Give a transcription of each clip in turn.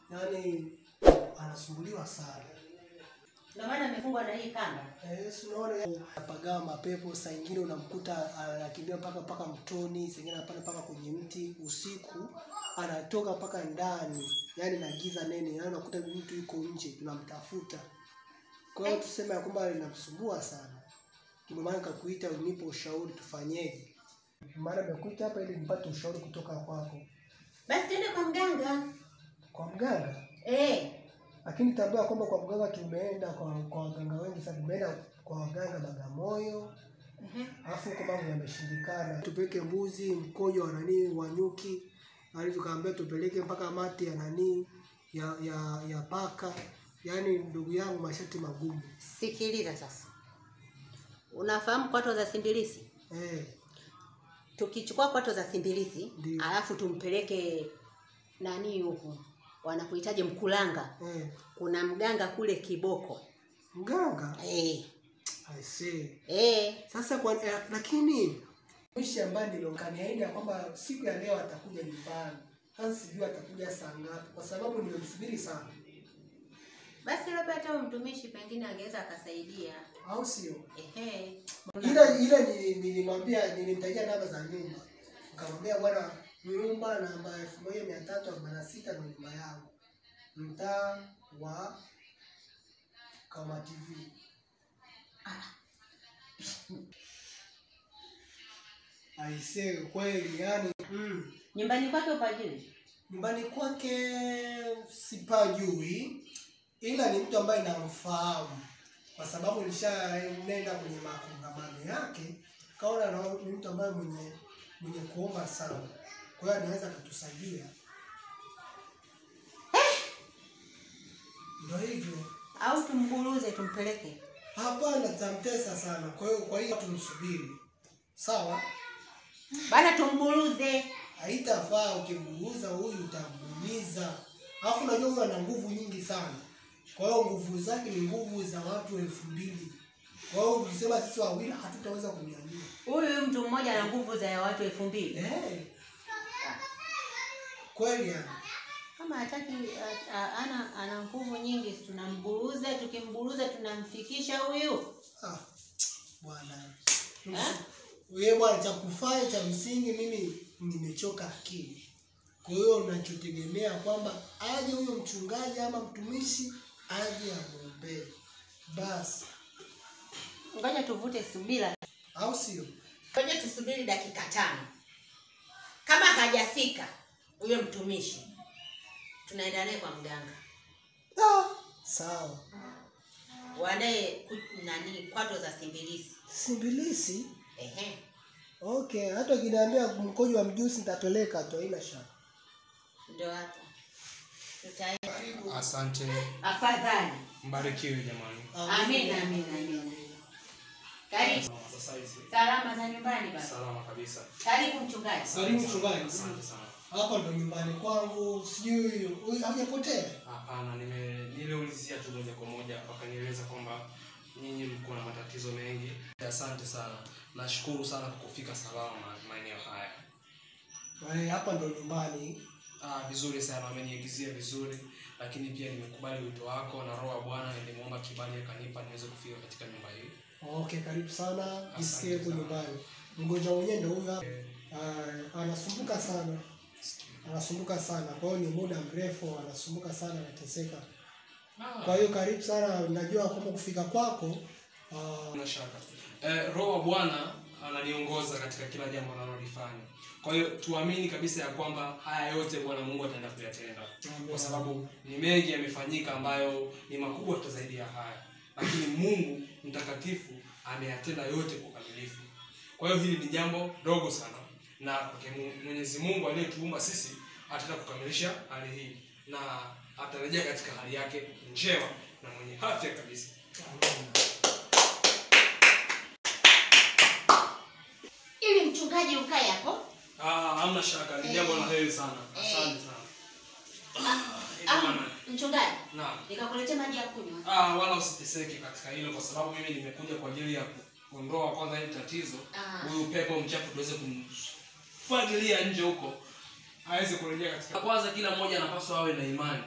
yaani anasumbuliwa sana. Ndio maana amefungwa na hii kamba. Eh, si unaona apagawa mapepo, saa ingine unamkuta anakimbia mpaka mpaka mtoni, saa ingine anapanda mpaka kwenye mti usiku, anatoka mpaka ndani, yaani na giza nene, yaani unakuta mtu yuko nje, tunamtafuta. Kwa hiyo tuseme ya kwamba linamsumbua sana, ndio maana nikakuita unipe ushauri tufanyeje. Maana nimekuita hapa ili nipate ushauri kutoka kwako. Basi tuende kwa mganga. Kwa mganga Eh, lakini tambua kwamba kwa mganga tumeenda kwa kwa waganga wengi sana, tumeenda kwa waganga Bagamoyo, ehe. alafu huko mambo yameshindikana. Tupeleke mbuzi mkojo wa nani wa nyuki, hadi tukaambia tupeleke mpaka mati ya nani ya ya ya paka. Yaani ndugu yangu, masharti magumu Sikiliza sasa. Unafahamu kwato za simbilisi? eh. Tukichukua kwato za simbilisi, Ndiyo. alafu tumpeleke nani huku wanakuhitaji Mkulanga. Eh. Kuna mganga kule Kiboko. Mganga Eh, I see. eh, Sasa kwa eh, lakini mwishi ambaye nilokaniahidi ya kwamba siku ya leo atakuja nyumbani. Sasa sijui atakuja saa ngapi, kwa sababu nimemsubiri sana, basi labda hata huyo mtumishi pengine angeweza akasaidia. au sio? Ehe. Ile ile nili- nilimwambia, nilimtajia namba za nyumba, nikamwambia bwana, nyumba namba elfu moja mia tatu arobaini na sita ndo nyumba yangu, mtaa wa Kama TV. Aisee, kweli yani mm. Nyumbani kwake upajui? Nyumbani kwake sipajui, ila ni mtu ambaye namfahamu kwa sababu nishanenda kwenye makongamano yake, kaona na ni mtu ambaye mwenye mwenye kuomba sana, kwa hiyo anaweza akatusaidia. Ndio hivyo. Au tumburuze tumpeleke? Hapana, tamtesa sana, kwa hiyo kwa hiyo tumsubiri, sawa? Bana tumburuze. Haitafaa ukimguuza huyu utamuumiza. Alafu unajua huyu ana nguvu nyingi sana, kwa hiyo nguvu zake ni nguvu za watu elfu mbili. Kwa hiyo ukisema sisi wawili hatutaweza kumnyanyua. Huyu mtu mmoja ana nguvu za watu elfu mbili. Eh, kweli yani. Kama hataki a- a- ana ana nguvu nyingi, si tunamburuza. Tukimburuza tunamfikisha huyu. Ah, bwana Eh? wewe bwana, cha kufanya cha msingi, mimi nimechoka akili. Kwa hiyo unachotegemea kwamba aje huyo mchungaji ama mtumishi aje amwombee basi, Ngoja tuvute subira, au sio? ngoja tusubiri dakika tano. Kama hajafika huyo mtumishi, tunaenda naye kwa mganga, Ah, sawa. waandae ku- nani kwato za simbilisi. Simbilisi Ehe, okay, hata ukiniambia mkojo wa mjusi nitapeleka tu, haina shaka. ndio hapo tutaenda. Asante, Afadhali. mbarikiwe jamani. Amina, amina, amina. Karibu. Sasa hizi Salama za nyumbani baba. salama kabisa. Karibu mchungaji. Karibu mchungaji. Asante sana. Hapa ndo nyumbani kwangu, sijui huyu hajapotea. Hapana, nime niliulizia tu moja kwa moja, wakanieleza kwamba nyinyi mko na matatizo mengi. Asante sana, nashukuru sana kwa kufika salama maeneo haya. Eh, Hapa ndo nyumbani. Ah, vizuri sana, wameniagizia vizuri, lakini pia nimekubali wito wako na Roho wa Bwana nilimwomba kibali akanipa niweze kufika katika nyumba hii. Okay, karibu sana, jisikie huko sana. nyumbani. Mgonjwa mwenyewe ndo huyu hapa. Ah, anasumbuka sana, anasumbuka sana. Kwa hiyo ni muda mrefu anasumbuka sana, anateseka. Kwa hiyo karibu sana, najua kwamba kufika kwako ah, Bila shaka. Eh, Roho wa Bwana ananiongoza katika kila jambo analolifanya. Kwa hiyo tuamini kabisa ya kwamba haya yote Bwana Mungu ataenda kuyatenda, kwa sababu ni mengi yamefanyika ambayo ni makubwa hata zaidi ya haya, lakini Mungu mtakatifu ameyatenda yote kwa ukamilifu. Kwa hiyo hili ni jambo dogo sana, na kwake Mu- Mwenyezi Mungu aliyetuumba sisi ataenda kukamilisha hali hii na atarejea katika hali yake njema na mwenye afya kabisa. Ili mchungaji ukae hapo. Ah, hamna shaka, ni jambo la heri sana. Asante sana. Ah, Ina maana- mchungaji, Naam. nikakuletea maji ya kunywa. Ah, wala usiteseke katika hilo kwa sababu mimi nimekuja kwa ajili ya kuondoa kwanza hili tatizo. Ah. Huyu pepo mchafu tuweze kumfagilia nje huko aweze kurejea katika. Kwanza kila mmoja anapaswa awe na imani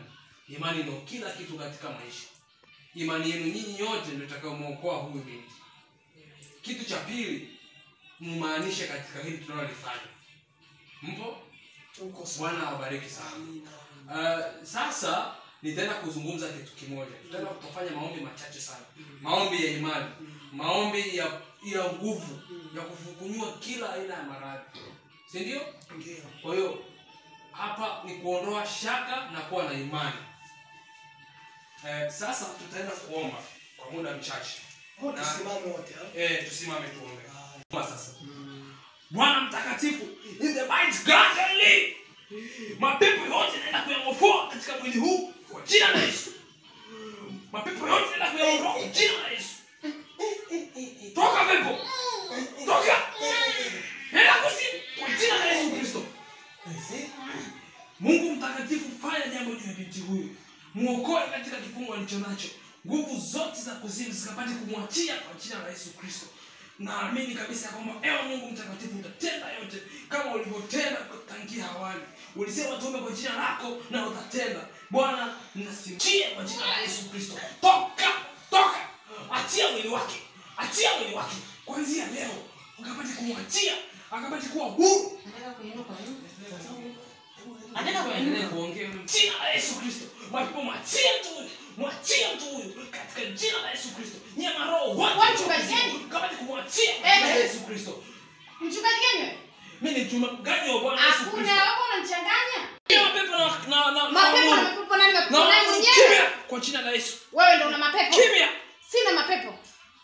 imani ndio kila kitu katika maisha imani yenu nyinyi yote ndio itakayomwokoa huyu binti kitu cha pili mumaanishe katika hili tunalolifanya mpo Tuko sawa. bwana awabariki sana Amina. Uh, sasa nitaenda kuzungumza kitu kimoja tutaenda kutofanya maombi machache sana maombi ya imani maombi ya ya nguvu ya kufukunyua kila aina ya maradhi si ndio Ndio. kwa hiyo hapa ni kuondoa shaka na kuwa na imani eh, sasa tutaenda kuomba kwa muda mchache Wote tusimame wote. ha? eh, tusimame tuombe Haya. Omba sasa Mm. bwana mtakatifu in the mighty God I live. mapepo yote naenda kuyaofoa katika mwili huu kwa jina la yesu mapepo yote naenda kuyaondoa kwa jina la yesu toka pepo toka nenda kuzimu kwa jina la yesu kristo mungu mtakatifu fanya jambo juu ya binti huyu mwokoe katika kifungo alicho nacho nguvu zote za kuzimu zikapate kumwachia kwa jina la yesu kristo naamini kabisa ya kwamba ewe mungu mtakatifu utatenda yote kama ulivyotenda tangia awali ulisema tuombe kwa jina lako na utatenda bwana nasimchie kwa jina la yesu kristo toka toka achia mwili wake achia mwili wake kwanzia leo ukapate kumwachia akapate kuwa huru Nataka kuinuka. Nataka kuendelea kuongea jina la Yesu Kristo. Mapepo mwachie mtu huyu. Mwachie mtu huyu katika jina la Yesu Kristo. Nyama roho wote. Wewe mchungaji gani? Kama ni kumwachia kwa jina la Eh. Yesu Kristo. Mchungaji gani wewe? Mimi ni mchungaji wa Bwana Yesu Hakuna Kristo. wako unanichanganya. Kila mapepo na na na Mapepo na- na mapepo nani na mapepo nani mwenyewe? kimya kwa jina la Yesu. Wewe ndio una mapepo. Kimya. Sina mapepo.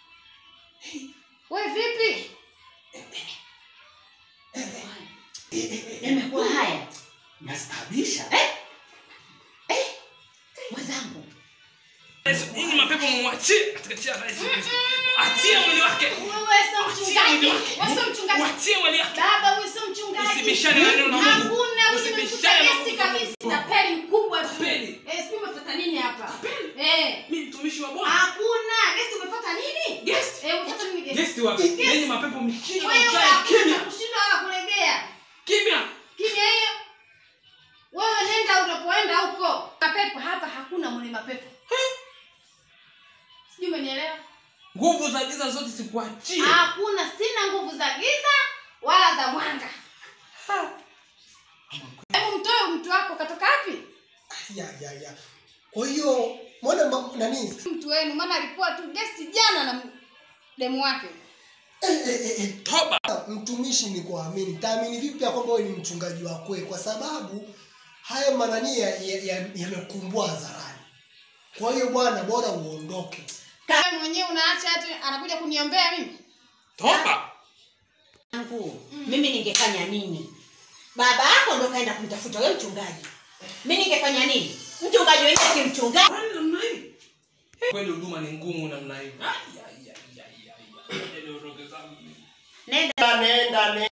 Wewe vipi? Nimekuwa haya. nastabisha Mwenzangu. Yesu, Nyinyi mapepo mwachie katika jina la Yesu Kristo. Achia mwili wake. Wewe sio mchungaji. Wewe sio mchungaji. Mwachie mwili wake. Baba wewe sio mchungaji. Usibishane na neno la Mungu. Hakuna Usibishane na usibishane Mungu. kabisa. Tapeli mkubwa tu. Tapeli. Eh, sijui umefuata nini hapa? Tapeli. Eh. Mimi mtumishi wa Bwana. Hakuna. Guest umefuata nini? Guest. Eh, umefuata nini guest? Guest wapi? Yenye mapepo mshindo Wewe mkae hakuna kimya. kushinda wala kulegea. Kimya. Kimya hiyo. Wewe nenda unapoenda huko. Mapepo hapa hakuna mwenye mapepo. Sijui umenielewa? Nguvu za giza zote sikuachie. Hakuna, sina nguvu za giza wala za mwanga. Hebu mtoe mtu wako katoka wapi? Ya ya ya. Kwa hiyo mbona ma- nani? Mtu wenu maana alikuwa tu guest jana na demu wake. Eh, eh, eh, eh. Toba. mtumishi ni kuamini taamini vipi ya kwamba wewe ni mchungaji wa kweli kwa sababu haya manani yamekumbua ya, ya yamekumbua hadharani kwa hiyo bwana bora uondoke Kama mwenyewe unaacha hata anakuja kuniombea mimi. Toba. Yangu. mimi ningefanya nini baba yako ndo kaenda kumtafuta wewe mchungaji mi ningefanya nini mchungaji wenyewe si mchungaji Kwani namna hii? Kweli huduma ni ngumu namna hii. Ai, ai, ai, ai, ai, ai. Niondoke zangu. nenda nenda